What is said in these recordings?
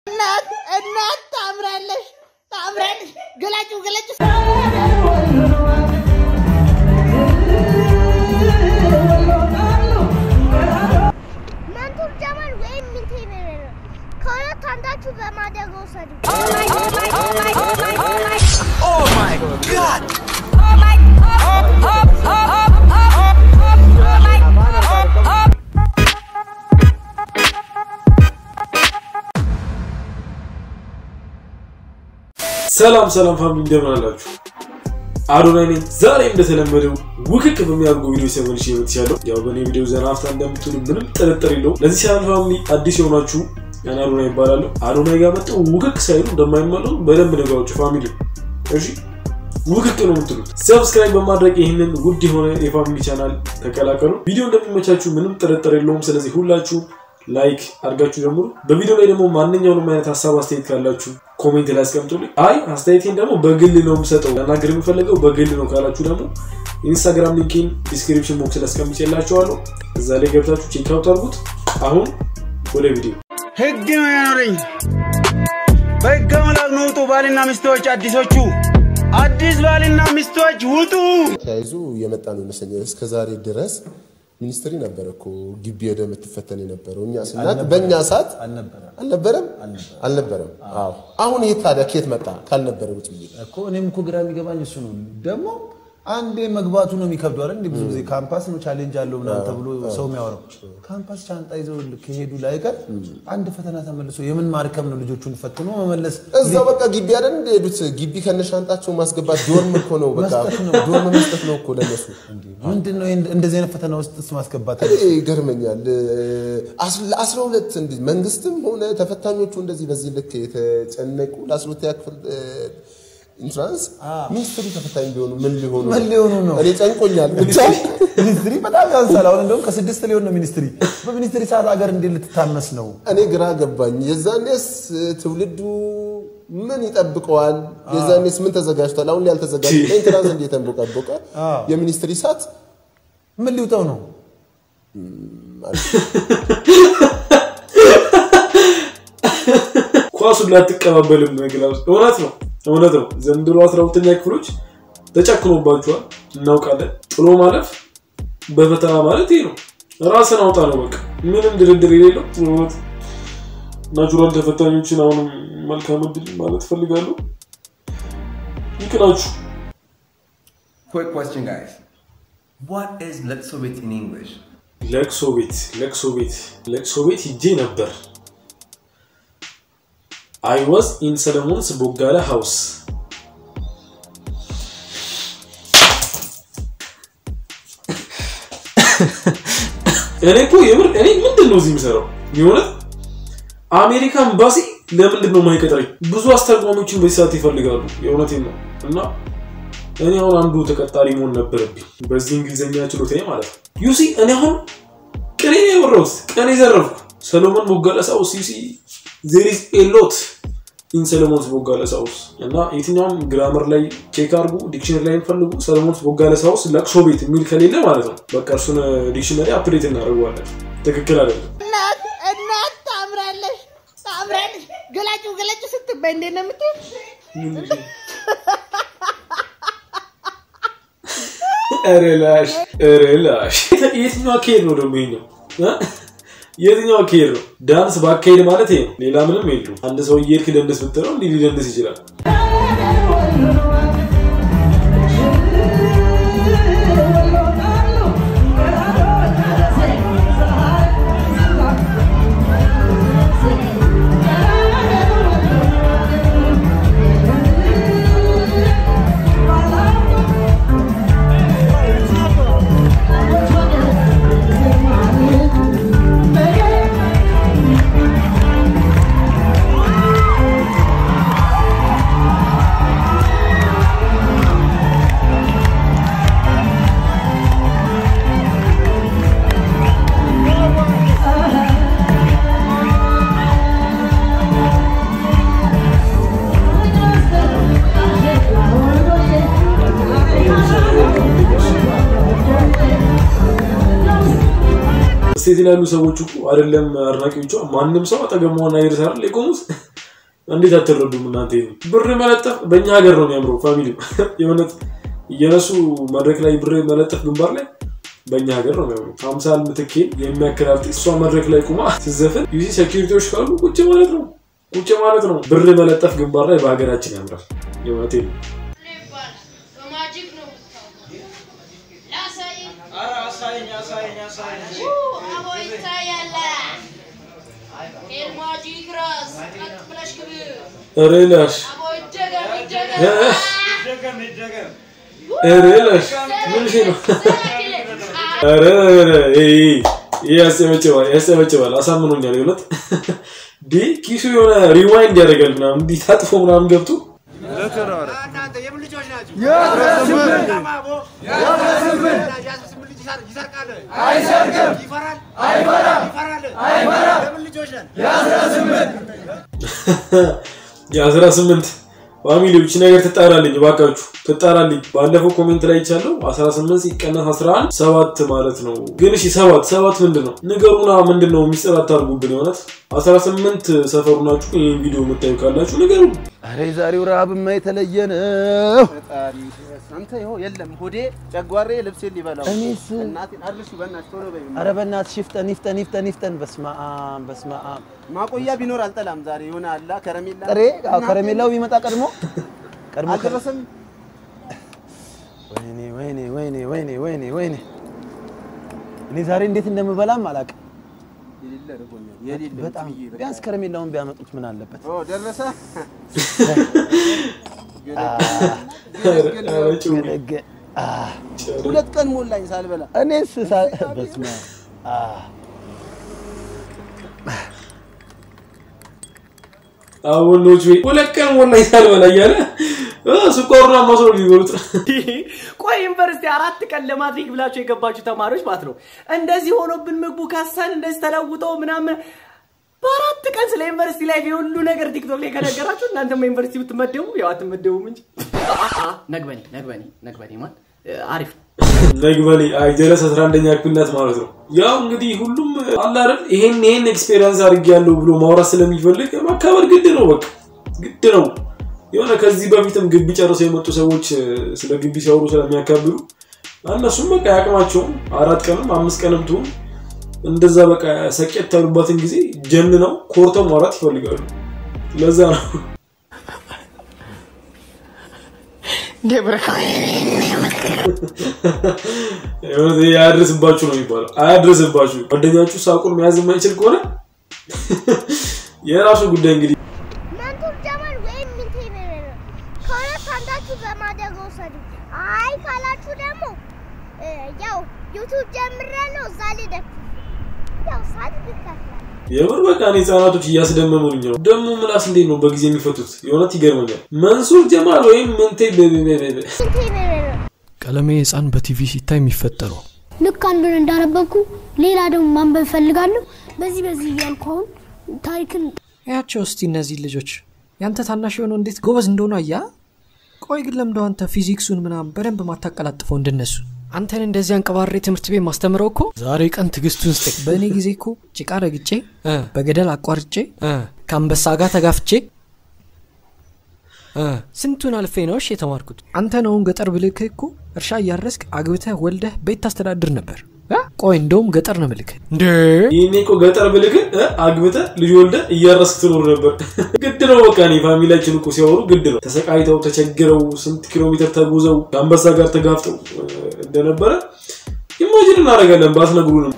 እናት እናት ታምራለሽ፣ ታምራለሽ። ገላጩ ገላጩ መንቱር ጀማል ወይም ሚንቴን ከሁለት አንዳችሁ በማደግ ወሰዱ። ሰላም ሰላም ፋሚሊ እንደምን አላችሁ? አዶናይ ነኝ። ዛሬ እንደተለመደው ውክክ በሚያደርጉ ቪዲዮ ተመልሼ መጥቻለሁ። ያው በእኔ ቪዲዮ ዘና ሀፍታ እንደምትሉ ምንም ጥርጥር የለውም። ለዚህ ቻናል ፋሚሊ አዲስ የሆናችሁ እኔ አዶናይ ይባላለሁ። አዶናይ ጋር መጥተው ውክክ ሳይሉ እንደማይመለሱ በደንብ ነገራችሁ ፋሚሊ። እሺ ውክክ ነው የምትሉት። ሰብስክራይብ በማድረግ ይህንን ውድ የሆነ የፋሚሊ ቻናል ተቀላቀሉ። ቪዲዮ እንደሚመቻችሁ ምንም ጥርጥር የለውም። ስለዚህ ሁላችሁ ላይክ አድርጋችሁ ጀምሩ። በቪዲዮ ላይ ደግሞ ማንኛውንም አይነት ሀሳብ አስተያየት ካላችሁ ኮሜንት ላይ አስቀምጡልኝ። አይ አስተያየቴን ደግሞ በግል ነው የምሰጠው ለናገር የምፈልገው በግል ነው ካላችሁ ደግሞ ኢንስታግራም ሊንኬን ዲስክሪፕሽን ቦክስ ላይ አስቀምጬላችኋለሁ። እዛ ላይ ገብታችሁ ቼክ አውት አድርጉት። አሁን ወደ ቪዲዮ ህግ ነው ያኖረኝ። በህገ አምላክ ነው ውጡ ባልና ሚስቶች አዲሶቹ አዲስ ባልና ሚስቶች ውጡ። ተያይዞ የመጣ ነው ይመስለኛል። እስከ ዛሬ ድረስ ሚኒስትሪ ነበረ እኮ ግቢ ሄደ የምትፈተን የነበረው እኛ ስናት በእኛ ሰዓት አልነበረም አልነበረም። አዎ አሁን ይሄ ታዲያ ከየት መጣ ካልነበረ ውጭ ብዬ እኮ እኔም እኮ ግራ የሚገባኝ እሱ ነው። ደግሞ አንዴ መግባቱ ነው የሚከብደው አይደል? እንደ ብዙ ጊዜ ካምፓስ ነው ቻሌንጅ አለው ምናምን ተብሎ ሰው የሚያወራው ካምፓስ ቻንጣ ይዘው ከሄዱ ላይቀር አንድ ፈተና ተመልሶ የምን ማርከም ነው ልጆቹን ፈትኖ መመለስ እዛው በቃ ግቢ አይደል እንደሄዱት ግቢ ከነሻንጣቸው ማስገባት ዶርም እኮ ነው በቃ መስጠት ነው። ዶርም መስጠት ነው እኮ ለነሱ። ምንድን ነው ይሄን- እንደዚህ አይነት ፈተና ውስጥ ማስገባት? እኔ ይገርመኛል። ለአስራ ሁለት እንዲህ መንግስትም ሆነ ተፈታኞቹ እንደዚህ በዚህ ልክ የተጨነቁ ለአስራ ሁለተኛ ክፍል ኢንትራንስ ሚኒስትሪ ተፈታኝ ቢሆኑ ምን ሊሆኑ ምን ሊሆኑ ነው? እኔ ጨንቆኛል ብቻ ሚኒስትሪ በጣም ያንሳል። አሁን እንደውም ከስድስት ሊሆን ነው ሚኒስትሪ። በሚኒስትሪ ሰዓት ሀገር እንዴት ልትታመስ ነው? እኔ ግራ ገባኝ። የዛኔስ ትውልዱ ምን ይጠብቀዋል? የዛኔስ ምን ተዘጋጅቷል? አሁን ላይ ያልተዘጋጀ ለኢንትራንስ እንዴት ተንቦቀቦቀ? የሚኒስትሪ ሰዓት ምን ሊውጠው ነው? ኳሱን ላትቀባበልም ግላውስ እውነት ነው እውነት ነው። ዘንድሮ አስራ ሁለተኛ ክፍሎች ተጨክኖባቸዋል፣ እናውቃለን። ጥሎ ማለፍ በፈተና ማለት ይሄ ነው። ራስን አውጣ ነው በቃ ምንም ድርድር የሌለው እውነት። ናቹራል ተፈታኞችን አሁንም መልካም እድል ማለት እፈልጋለሁ። ይቅናችሁ። Quick question, guys. What is Letsovit in English? ለቅሶ ቤት ለቅሶ ቤት ለቅሶ ቤት ሂጄ ነበር። አይ ዋዝ ኢን ሰለሞንስ ቦጋለ ሃውስ እኔ እኮ የምር እኔ ምንድን ነው እዚህ የሚሰራው? የሆነት አሜሪካ ኤምባሲ ለምንድን ነው የማይቀጥረኝ? ብዙ አስተርጓሚዎችን በዚህ ሰዓት ይፈልጋሉ። የእውነቴን ነው እና እኔ አሁን አንዱ ተቀጣሪ መሆን ነበረብኝ በዚህ እንግሊዝኛ ችሎታዬ ማለት ነው። ዩሲ እኔ አሁን ቅኔ ነው ያወራሁት፣ ቀኔ ዘረፍኩ። ሰሎሞን ቦጋለ ሳውስ ዩሲ ዜር ኢዝ ኤ ሎት ኢን ሰሎሞንስ ቦጋለ ሳውስ እና የትኛውም ግራመር ላይ ቼክ አድርጉ፣ ዲክሽነሪ ላይ ፈልጉ። ሰሎሞንስ ቦጋለ ሳውስ ለቅሶ ቤት የሚል ከሌለ ማለት ነው በቃ እርሱን ዲክሽነሪ አፕዴት እናደርገዋለን። ትክክል አይደለም። እናት እናት ታምራለሽ፣ ታምራለሽ። ገላጩ ገላጩ ስትባይ እንዴት ነው የምትይው? ኧረ ላሽ ኧረ ላሽ። የትኛው አካሄድ ነው ደግሞ ይሄኛው? እ? የትኛው አካሄድ ነው? ዳንስ በአካሄድ ማለት ይሄ ነው። ሌላ ምንም የለውም። አንድ ሰው እየሄድክ ደንስ ብትለው እንዲህ ሊደንስ ይችላል። ስቴት ላይ ያሉ ሰዎች እኮ አይደለም አድናቂዎቿ፣ ማንም ሰው አጠገብ መሆን አይደርስ አይደል የቆሙት እንዴት አትረዱም እናንተ? ይሄን ብር መለጠፍ በእኛ ሀገር ነው የሚያምረው። ፋሚሊ የእውነት እየነሱ መድረክ ላይ ብር መለጠፍ ግንባር ላይ በእኛ ሀገር ነው የሚያምረው። አምሳል ምትኬን የሚያክል አርቲስት እሷ መድረክ ላይ ቁማ ስትዘፍን ዩዚ ሴኪሪቲዎች ካሉ ቁጭ ማለት ነው ቁጭ ማለት ነው። ብር መለጠፍ ግንባር ላይ በሀገራችን ያምራል። የእውነቴ ነው። በማጂክ ነው ላሳይ አቦ ይታያል ኤልማጂክ ራስ ቀጥ ብለሽ ግቢ ኧረ ላሽ አቦ ይደገም ይደገም ኧረ ላሽ ምን ሽ ነው? ኧረ ኧረ ይሄ ይሄ ያስጨበጭባል ያስጨበጭባል። አሳምኖኛል የእውነት ዲ ኪሱ የሆነ ሪዋይንድ ያደርጋል ምናምን እንዲህ ታጥፎ ምናምን ገብቶ የአስራ ስምንት ፋሚሊዎች ነገር ትጣራልኝ እባካችሁ ትጣራልኝ። ባለፈው ኮሜንት ላይ ይቻለው 18 ሲቀነስ 11 ሰባት ማለት ነው። ግን እሺ ሰባት ሰባት ምንድን ነው ንገሩና፣ ምንድን ነው ሚስጥር አታርጉብን። የሆነት 18 ሰፈሩ ናችሁ ይህን ቪዲዮ የምታዩ ካላችሁ ንገሩ። ኧረ የዛሬው ረሃብማ የተለየ ነው። አንተ ይኸው የለም ሆዴ ጨጓሬ ልብሴን ሊበላው እኔስ እናቴን አድርሽ በእናትሽ ቶሎ በይ ኧረ በእናትሽ ይፍጠን ይፍጠን ይፍጠን ይፍጠን። በስመ አብ በስመ አብ። ማቆያ ቢኖር አልጠላም ዛሬ የሆነ አላ ከረሜላ ጥሬ አዎ፣ ከረሜላው ቢመጣ ቀድሞ ቀድሞ ከ- አልደረሰም ወይኔ ወይኔ ወይኔ ወይኔ ወይኔ ወይኔ እኔ ዛሬ እንዴት እንደምበላም አላውቅም። የሌለ ርቦኛል የሌለ በጣም ብዬ በቃ። ቢያንስ ከረሜላውን ቢያመጡት ምን አለበት? ኦ ደረሰ ኧረ ጭው። ገለገ አህ፣ ሁለት ቀን ሞላኝ ሳልበላ እኔስ ሳ- በስመ አብ አህ። አቦኖች ወይ ሁለት ቀን ሞላኝ ሳልበላ እያለ እ ስኳሩን አማስሎ ሊበሉት ነው። ቆይ ዩኒቨርሲቲ አራት ቀን ለማትሪክ ብላችሁ የገባችሁ ተማሪዎች ማለት ነው። እንደዚህ ሆኖብን ምግቡ ከሰን እንደዚህ ተለውጦ ምናምን በአራት ቀን ስለ ዩኒቨርሲቲ ላይ የሁሉ ነገር ቲክቶክ ላይ ከነገራችሁ እናንተም ዩኒቨርሲቲ ብትመደቡ ያው አትመደቡም እንጂ ነግበኔ ነግበኔ ነግበኔ ማን አሪፍ ነው። ነግበኔ አይ ጀለስ 11ኛ ክፍል ናት ማለት ነው። ያው እንግዲህ ሁሉም አለ አይደል ይሄን ይሄን ኤክስፔሪየንስ አድርጌያለሁ ብሎ ማውራት ስለሚፈልግ ማካበር ግድ ነው፣ በቃ ግድ ነው። የሆነ ከዚህ በፊትም ግቢ ጨርሰው የመጡ ሰዎች እ፣ ስለ ግቢ ሲያወሩ ስለሚያካብሉ እነሱም በቃ ያቅማቸውም አራት ቀንም አምስት ቀንም ትሁን እንደዛ በቃ ሰቄት ያሉባትን ጊዜ ጀን ነው ኮርተው ማውራት ይፈልጋሉ። ለዛ ነው የሆነ አያድርስባችሁ ነው የሚባለው። አያድርስባችሁ። ጓደኛችሁ ሳቁን መያዝ የማይችል ከሆነ የራሱ ጉዳይ እንግዲህ መንቱር ጀማል ወይም ሚንቴ ነው። ከሁለት አንዳችሁ በማደግ ውሰዱ። አይ ካላችሁ ደግሞ እ፣ ያው ዩቱብ ጀምሬያለሁ እዛ ላይ ደፍ ያው ሳድግ እከፍላለሁ። የምር በቃ እኔ ህጻናቶች እያስደመሙኝ ነው። ደግሞ ምላስ እንዴት ነው በጊዜ የሚፈቱት? የእውነት ይገርመኛል። መንሱር ጀማል ወይም ምንቴ ቤቤቤቤ ሚንቴ ነው። ቀለሜ ህፃን በቲቪ ሲታይ የሚፈጠረው ልክ አንዱን እንዳነበብኩ ሌላ ደግሞ ማንበብ እፈልጋለሁ። በዚህ በዚህ እያልኩ አሁን ታሪክን ያቸው እስቲ እነዚህ ልጆች ያንተ ታናሽ የሆነው እንዴት ጎበዝ እንደሆነ አያ ቆይ ግን ለምደው አንተ ፊዚክሱን ምናምን በደንብ ማታቀላጥፈው እንደነሱ አንተን እንደዚህ አንቀባሬ ትምህርት ቤት ማስተምረው እኮ ዛሬ ቀን ትዕግስቱን ስጠኝ በእኔ ጊዜ እኮ ጭቃ ረግጬ እ፣ በገደል አቋርጬ እ፣ ከአንበሳ ጋር ተጋፍቼ እ፣ ስንቱን አልፌ ነው እሺ የተማርኩት አንተ ነውን ገጠር ብልክህ እኮ እርሻ እያረስክ አግብተህ ወልደህ ቤት ታስተዳድር ነበር እ? ቆይ እንደውም ገጠር ነው ምልክህ እንዴ ይህኔ እኮ ገጠር ብልክ አግብተ ልጅ ወልደ እያረስክ ትኖር ነበር። ግድ ነው በቃ እኔ ፋሚሊያችን እኮ ሲያወሩ ግድ ነው። ተሰቃይተው ተቸግረው ስንት ኪሎ ሜትር ተጉዘው ከአንበሳ ጋር ተጋፍጠው እ፣ እንደነበረ ኢማጂን እናደርጋለን ባትነግሩንም።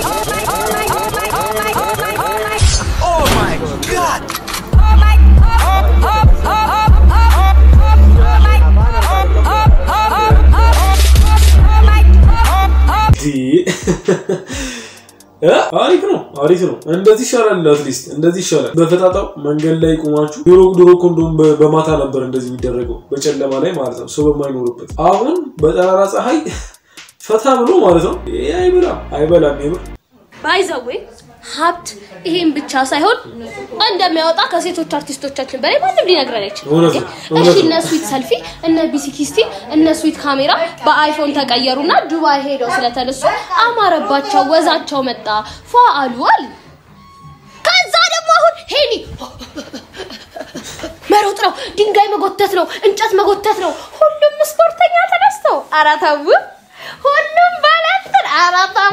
እ? አሪፍ ነው አሪፍ ነው። እንደዚህ ይሻላል። አትሊስት እንደዚህ ይሻላል። በፈጣጣው መንገድ ላይ ቁማችሁ ድሮ ድሮ እኮ እንደውም በ- በማታ ነበር እንደዚህ የሚደረገው በጨለማ ላይ ማለት ነው፣ ሰው በማይኖርበት። አሁን በጠራራ ፀሐይ ፈታ ብሎ ማለት ነው። ይሄ አይበላም አይበላም የምር ባይዘዌ ሀብት ይሄን ብቻ ሳይሆን እንደሚያወጣ ከሴቶች አርቲስቶቻችን በላይ ማንም ሊነግረን አይችልም። እውነት ነው፣ እውነት እሺ ነው። እነ ስዊት ሰልፊ እነ ቢሲኪስቲ እነ ስዊት ካሜራ በአይፎን ተቀየሩና ዱባይ ሄደው ስለተነሱ አማረባቸው፣ ወዛቸው መጣ፣ ፏ አሉ አሉ። ከዛ ደግሞ አሁን ሄኒ መሮጥ ነው፣ ድንጋይ መጎተት ነው፣ እንጨት መጎተት ነው። ሁሉም ስፖርተኛ ተነስተው ኧረ ተው፣ ሁሉም ባለንትን ኧረ ተው።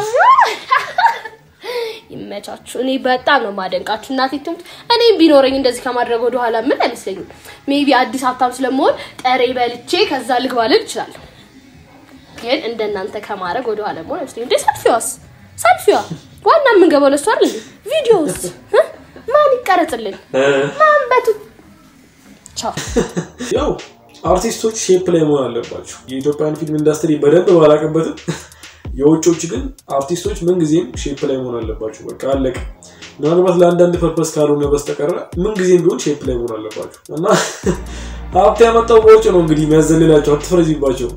ይመቻችሁ። እኔ በጣም ነው ማደንቃችሁ። እናቴ ትሙት እኔም ቢኖረኝ እንደዚህ ከማድረግ ወደ ኋላ ምን አይመስለኝም። ሜቢ አዲስ ሀብታም ስለመሆን ጠሬ በልቼ ከዛ ልግባ ልል እችላለሁ። ግን እንደናንተ ከማድረግ ወደ ኋላ መሆን አይመስለኝም። እንዴ ሰልፊዋስ ሰልፊዋ ዋና የምንገባው ለሱ አይደል እንዴ? ቪዲዮስ እ? ማን ይቀረጽልን? ማን በቱ ቻው ያው አርቲስቶች ሼፕ ላይ መሆን አለባቸው። የኢትዮጵያን ፊልም ኢንዱስትሪ በደንብ ባላቅበትም የውጮች ግን አርቲስቶች ምንጊዜም ሼፕ ላይ መሆን አለባቸው። በቃ አለቀ። ምናልባት ለአንዳንድ ፐርፐስ ካልሆነ በስተቀረ ምንጊዜም ቢሆን ሼፕ ላይ መሆን አለባቸው እና ሀብት ያመጣው በውጭ ነው እንግዲህ የሚያዘልላቸው። አትፍረጂባቸው።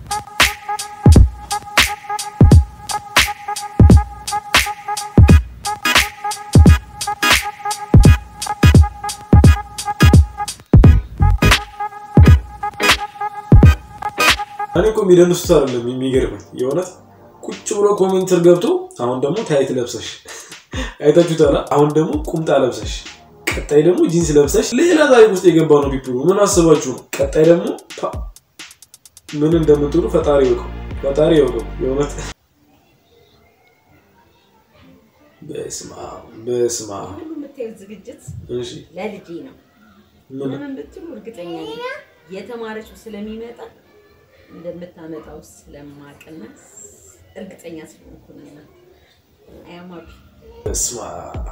እኔ እኮ የሚደንሱት አይደለም የሚገርመኝ የእውነት ቁጭ ብሎ ኮሜንትር ገብቶ አሁን ደግሞ ታይት ለብሰሽ አይታችሁታል። አሁን ደግሞ ቁምጣ ለብሰሽ ቀጣይ ደግሞ ጂንስ ለብሰሽ ሌላ ታሪክ ውስጥ የገባ ነው ፒፕሉ። ምን አስባችሁ ነው? ቀጣይ ደግሞ ፓ፣ ምን እንደምትሉ ፈጣሪ ይወቀው፣ ፈጣሪ ይወቀው። የእውነት በስመ አብ በስመ አብ። የምታዩት ዝግጅት እሺ ለልጄ ነው። ምን ለምን ብትሉ እርግጠኛ ነኝ የተማረችው ስለሚመጣ እንደምታመጣው ስለማቅና እርግጠኛ ስለሆንኩ ነው። አያማሩ በስመ አብ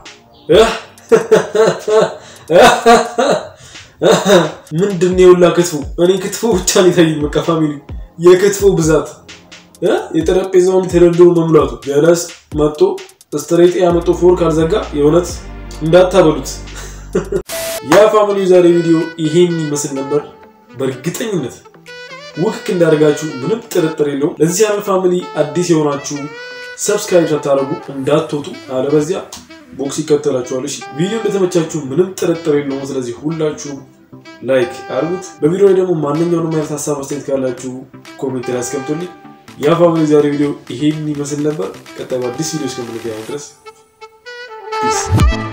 ምንድን ነው የሁላ ክትፎ? እኔ ክትፎ ብቻ ነው የታየኝ። በቃ ፋሚሊ የክትፎ ብዛት እ? የጠረጴዛውን ተደርድሮ መሙላቱ ጀለስ መጥቶ ስትሬት ያመጡ ፎር ካልዘጋ የእውነት እንዳታበሉት። ያ ፋሚሊ ዛሬ ቪዲዮ ይሄን ይመስል ነበር። በእርግጠኝነት ውክክ እንዳደርጋችሁ ምንም ጥርጥር የለውም። ለዚህ ቻናል ፋሚሊ አዲስ የሆናችሁ ሰብስክራይብ ሳታደርጉ እንዳትወጡ፣ አለበዚያ ቦክስ ይከተላችኋል። እሺ ቪዲዮ እንደተመቻችሁ ምንም ጥርጥር የለውም። ስለዚህ ሁላችሁም ላይክ አድርጉት። በቪዲዮ ላይ ደግሞ ማንኛውንም አይነት ሀሳብ አስተያየት ካላችሁ ኮሜንት ላይ አስቀምጡልኝ። ያ ፋሚሊ ዛሬ ቪዲዮ ይሄን ይመስል ነበር። ቀጣይ በአዲስ ቪዲዮ እስከምንገናኝ ድረስ ፒስ